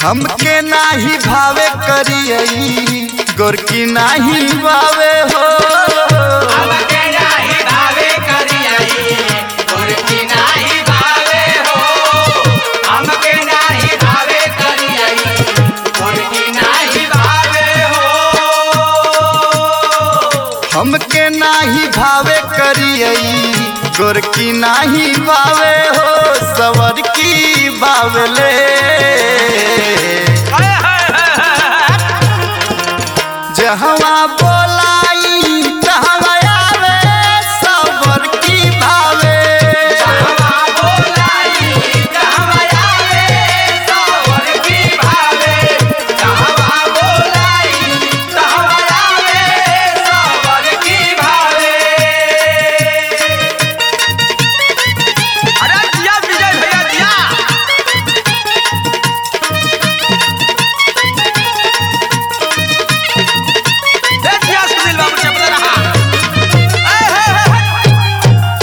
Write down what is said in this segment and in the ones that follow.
हमके नाही भावे करियई गोरकी नाही भावे हो हमके नाही भावे करियई गोरकी नाही भावे हो हमके नाही भावे करियई गोरकी नाही भावे हो हमके नाही भावे करियई गोरकी नाही भावे हो सवर की बावले जहवा बोलाई तहवा आवे सवर की भावे कहवा बोलाई कहवा आवे सावर की भावे कहवा बोलाई कहवा आवे सावर की भावे अरे दिया विजय भैया दिया देखिए सुनील बाबू चपला रहा ए हे हे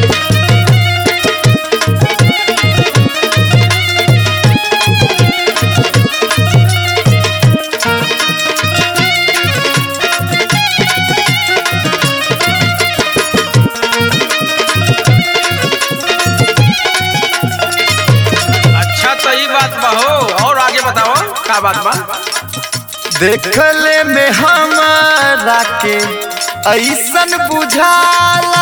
अच्छा तो ये बात बा हो और आगे बताओ क्या बात बा देखले में हमारा के ऐसन बुझाला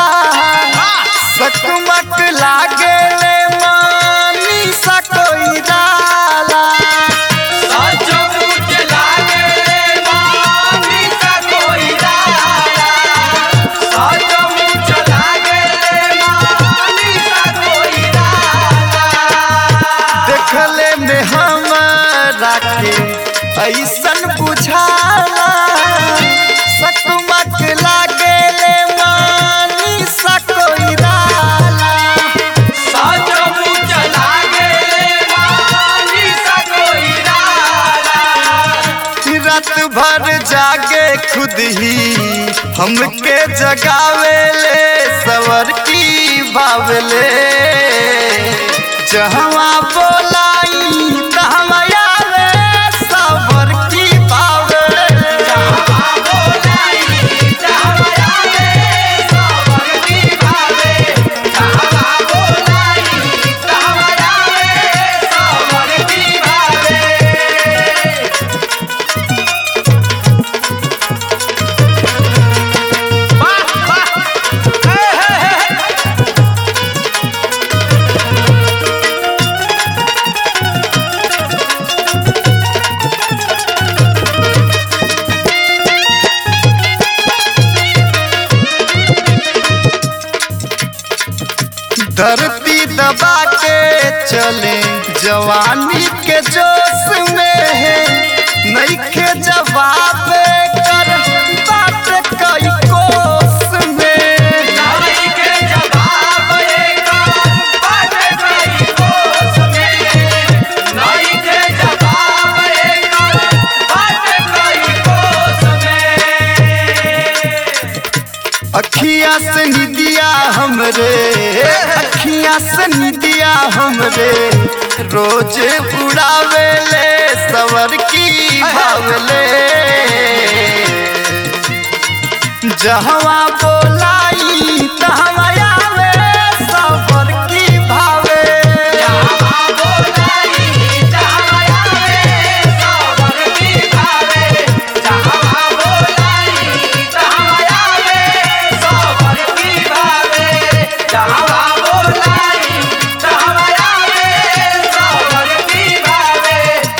सकमक लागे ले मानी सा कोई डाला साचो मुझे लागे मानी सा कोई डाला साचो मुझे लागे मानी सा कोई डाला देखले में हमारा के ऐसन बुझाला सकमक लागे ले मानी सा कोई डाला साचो मुझे लागे मानी सा कोई डाला रात भर जागे खुद ही हमके जगावे ले सवर की बावले जहवा बोलाई तहवा आवे सवर की बावले कहवा बोलाई कहवा आवे सावर की भावे कहवा बोलाई कहवा आवे सावर की भावे वाह वाह हे हे हे धरती दबा के चले जवानी के जोश में है नईखे जवाब कर बात कई कोस में नाई के जवाब एका बात कई कोस में नाई के जवाब एका बात कई कोस में अखिया से निदिया हमरे अखिया से निदिया हमरे रोज उड़ावे ले सवर की भावले जहवा बोलाई तहवा आवे सवर की भावे जहवा बोलाई जहवा आवे सावर की भावे जहवा बोलाई जहवा आवे सावर की भावे जहवा बोलाई जहवा आवे सावर की भावे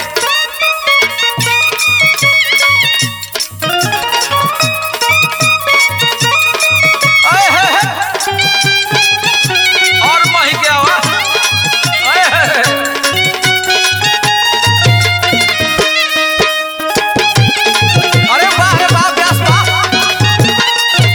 ओए हे हे और मही के आवा ओए हे हे अरे वाह रे वाह व्यास वाह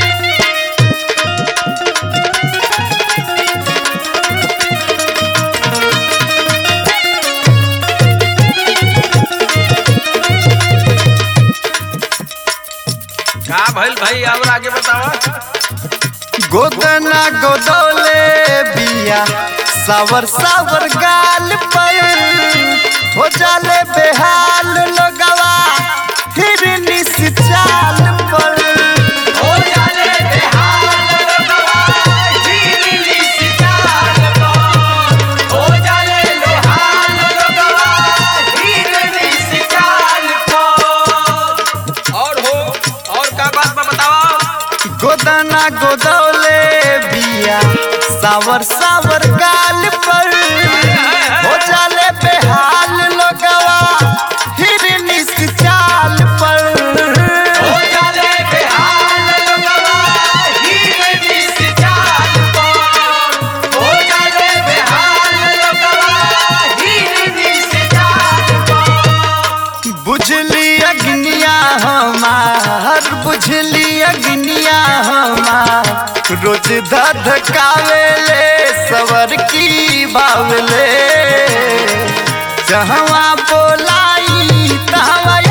का भइल भाई और आगे बतावा गोदना गोदौले बिया सावर सावर गाल पर हो जाले बेहाल लोगवा हिरनी से चाल पर हो जाले बेहाल लोगवा हिरनी सी चाल पर हो जाले बेहाल लोगवा हिरनी सी चाल पर और हो और का बात बा बतावा गोदाना गोदौले बिया सावर सावर गाल पर हो जाले बेहाल लोगवा हिरनी से चाल पर हो जाले बेहाल लोगवा हिरनी सी चाल पर हो जाले बेहाल लोगवा हिरनी सी चाल पर बुझली अग्निया हमार बुझली अग्निया हमार रोज धधकावेले सवर की बावले जहवा बोलाई तहवा